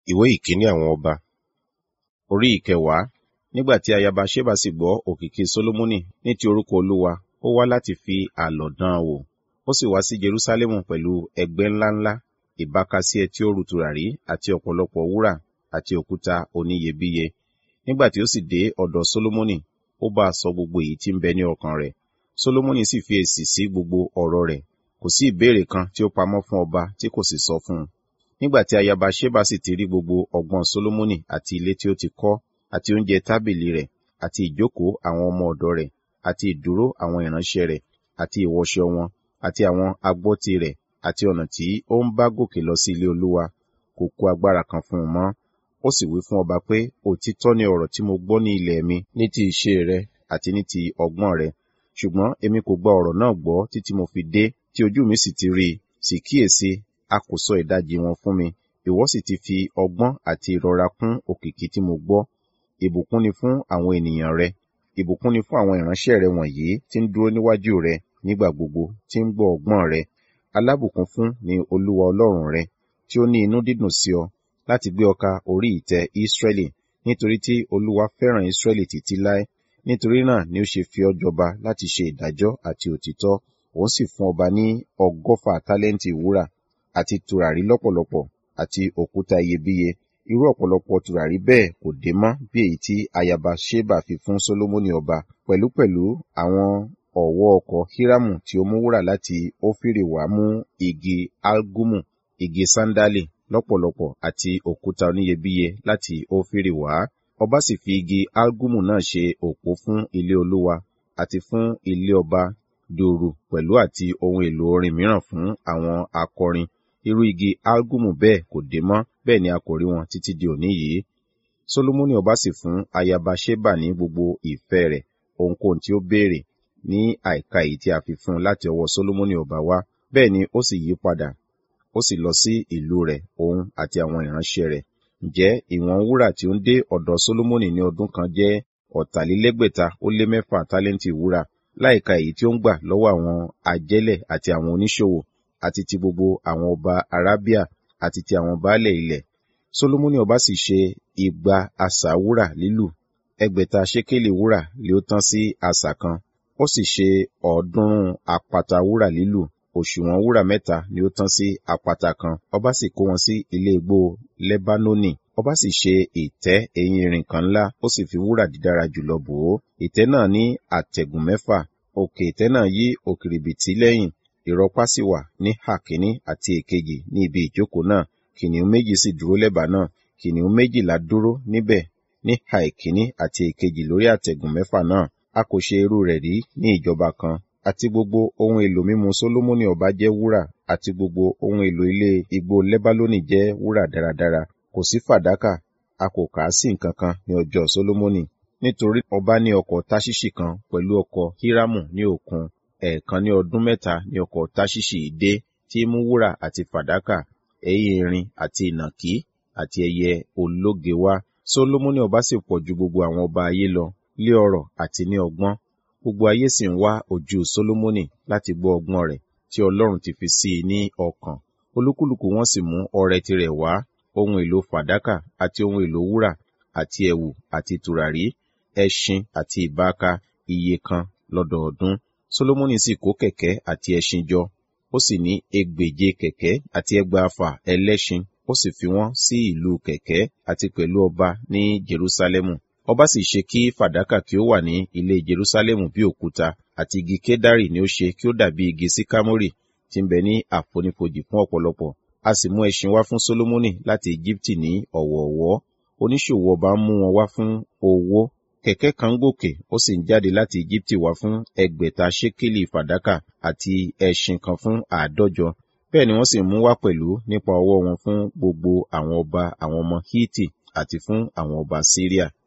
ìwé ìkíní àwọn ọba orí ìkẹwàá nígbà tí ayaba ṣébà sì gbọ́ òkìkí sólómọ́nì ní ti orúkọ olúwa ó wá láti fi àlọ̀ dán an wò ó sì wá sí jerúsálẹ́mù pẹ̀lú ẹgbẹ́ ńláńlá ìbákasíẹ tí ó ru tùràrí àti ọ̀pọ̀lọpọ̀ wúrà àti òkúta oníyebíye nígbà tí ó sì dé ọ̀dọ̀ sólómọ́nì ó bá a sọ gbogbo èyí tí ń bẹ ní ọkàn rẹ̀ sólómọ́nì sì fi èsì sí gbogbo ọ̀rọ̀ rẹ̀ kò sí ìbéèrè kan tí ó pamọ́ fún ọba tí kò sì sọ fún un nígbà tí ayaba ṣébà sì ti rí gbogbo ọgbọ́n sólómọ́nì àti ilé tí ó ti kọ́ àti oúnjẹ tábìlì rẹ̀ àti ìjókòó àwọn ọmọ ọ̀dọ̀ rẹ̀ àti ìdúró àwọn ìránṣẹ́ rẹ̀ àti ìwọṣọ wọn àti àwọn agbọ́tí rẹ̀ àti ọ̀nà tí ó ń bá gòkè lọ sí ilé olúwa kò kó agbára kan fún un mọ́ ó sì wí fún ọba pé òtítọ́ ni ọ̀rọ̀ tí mo gbọ́ ní ilẹ̀ mi ní ti ìṣe rẹ àti ní ti ọgbọ́n rẹ ṣùgbọ́n èmi kò gba ọ̀rọ̀ náà gbọ́ títí mo fi dé tí ojú mi sì ti rí i sì kíyèsí a kò sọ ìdajì wọn fún mi ìwọ sì ti fi ọgbọ́n àti ìrora kún òkìkí tí mo gbọ́ ìbùkún ni fún àwọn ènìyàn rẹ ìbùkún ni fún àwọn ìránṣẹ́ rẹ wọ̀nyí tí ń dúró níwájú rẹ nígbà gbogbo tí ń gbọ́ ọgbọ́n rẹ alábùkún fún ni olúwa ọlọ́run rẹ tí ó ní inú dídùn sí ọ láti gbé ọ ka orí ìtẹ́ ísírẹ́lì nítorí tí olúwa fẹ́ràn ísírẹ́lì títí láé nítorí náà ni ó ṣe fi ọ́ jọba láti ṣe ìdájọ́ àti òtítọ́ òun sì fún ọba ní ọgọ́fà tálẹ́ǹtì wúrà àti tùràrí lọ́pọ̀lọpọ̀ àti òkúta iyebíye irú ọ̀pọ̀lọpọ̀ tùràrí bẹ́ẹ̀ kò dé mọ́ bí èyí tí ayaba ṣébà fi fún sólómọ́nì ọba pẹ̀lúpẹ̀lú àwọn ọ̀wọ́ ọkọ̀ hírámù tí ó mú wúrà láti ófírì wá mú igi algumu igi sándálì lọ́pọ̀lọpọ̀ àti òkúta oníyebíye láti ófírì wá ọba sì fi igi algumu náà ṣe òpó fún ilé olúwa àti fún ilé ọba dùrù pẹ̀lú àti ohun èlò orin mìíràn fún àwọn akọrin irú igi algumu bẹ́ẹ̀ kò dé mọ́ bẹ́ẹ̀ ni a kò rí wọn títí di òní yìí solomoni ọba sì fún ayaba ṣébà ní gbogbo ìfẹ́ rẹ̀ ohunkóhun tí ó béèrè ní àìka èyí tí a fi fún un láti ọwọ́ solomoni ọba wá bẹ́ẹ̀ ni ó sì yí padà ó sì lọ sí ìlú rẹ̀ òun àti àwọn ìránṣẹ́ rẹ̀ ǹjẹ́ ìwọ̀n wúrà tí ó ń dé ọ̀dọ̀ solomoni ní ọdún kan jẹ́ ọ̀tàlélẹ́gbẹ̀ta ó lé mẹ́fà tálẹ́ǹtì wúrà láìka èyí tí ó ń gbà lọ́wọ́ àwọn ajẹ́lẹ̀ àti àwọn oníṣòwò àti ti gbogbo àwọn ọba arábíà àti ti àwọn baálẹ̀ ilẹ̀ solomoni ọba sì ṣe igba asà wúrà lílù ẹgbẹ̀ta ṣékélì wúrà lé ó tán sí asà kan ó sì ṣe ọ̀ọ́dúnrún àpáta wúrà lílù òṣùwọ̀n wúrà mẹ́ta ni ó tán sí àpáta kan ọba sì kó wọn sí ilé igbó lẹ́bánónì ọba sì ṣe ìtẹ́ eyín irin kan ńlá ó sì fi wúrà dídára jùlọ bò ó ìtẹ́ náà ní àtẹ̀gùn mẹ́fà òkè ìtẹ́ náà yí òkìrìbìtì lẹ́yìn ìrọ̀pá sì wà ní àkíní àti èkejì ní ibi ìjókòó náà kìnìún méjì sì dúró lẹ́bàá náà kìnìún méjìlá dúró níbẹ̀ ní ha ìkíní àti èkejì lórí àtẹ̀gùn mẹ́fà náà a kò ṣe irú rẹ̀ rí ní ìjọba kan àti gbogbo ohun èlò mímu solomoni ọba jẹ́ wúrà àti gbogbo ohun èlò ilé igbó lẹ́bálónì jẹ́ wúrà dáradára kò sí fàdákà a kò kà á sí nǹkan kan ní ọjọ́ solomoni nítorí ọba ní ọkọ̀ táṣíṣì kan pẹ̀lú ọkọ̀ hírámù ní òkun ẹ̀ẹ̀kan ní ọdún mẹ́ta ní ọkọ̀ táṣíṣì dé tí mú wúrà àti fàdákà ẹ̀yìn irin àti ìnàkí àti ẹyẹ ológe wá solomoni ọba sì pọ̀ ju gbogbo àwọn ọba ayé lọ lé ọrọ̀ àti ní ọgbọ́n gbogbo ayé sì ń wá ojú solomoni láti gbọ́ ọgbọ́n rẹ̀ tí ọlọ́run ti fi sí i ní ọkàn olúkúlùkù wọn sì mú ọrẹ tirẹ̀ wá ohun èlò fàdákà àti ohun èlò wúrà àti ẹ̀wù àti tùràrí ẹṣin àti ìbáka iye kan lọ́dọọdún solomoni sì kó kẹ̀kẹ́ àti ẹṣin jọ ó sì ní ẹgbèje kẹ̀kẹ́ àti ẹgbàáfà ẹlẹ́ṣin ó sì fi wọ́n sí ìlú kẹ̀kẹ́ àti pẹ̀lú ọba ní jerusalemu ọba sì ṣe kí fàdákà kí ó wà ní ilé jerusalemu bí òkúta àti igi kédárì ni ó ṣe kí ó dàbí igi síkámórì tí ń bẹ ní àfonífojì fún ọ̀pọ̀lọpọ̀ a sì mú ẹṣin wá fún solomoni láti egypti ní ọ̀wọ̀ọ̀wọ́ oníṣòwò ọba ń mú wọn wá fún owó kẹ̀kẹ́ kan gòkè ó sì ń jáde láti egypti wá fún ẹgbẹ̀ta ṣékélì fàdákà àti ẹṣin kan fún àádọ́jọ bẹ́ẹ̀ ni wọ́n sì mú wá pẹ̀lú nípa ọwọ́ wọn fún gbogbo àwọn ọba àwọn ọmọ hiti àti fún àwọn ọba syria